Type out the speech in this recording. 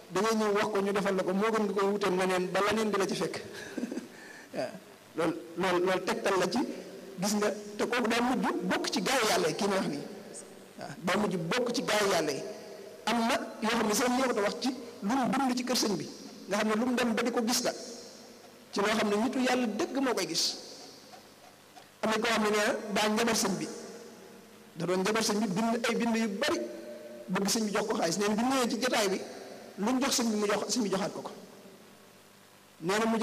da ngay ñëw wax ko ñu defal la ko moo gën nga koy wutal leneen ba leneen di la ci fekk waaw loolu loolu loolu tegtal la ci gis nga te kooku daa mujj bokk ci gaay yàlla yi kii ma wax nii waaw daa mujj bokk ci gaay yàlla yi am na yoo xam ne sax ñoo ko wax ci lu mu dund ci kër sëñ bi nga xam ne lu mu dem ba di ko gis la ci loo xam ne nitu yàlla dëgg moo koy gis am na koo xam ne nee daa njabar sëñ bi da doon njabar sëñ bi bind ay bind yu bari bëgg sëñ bi jox ko xaalis nee na bi ñëwee ci jotaay bi lu mu jox sëñ bi mu jox sëñ bi joxaat ko ko nee na mu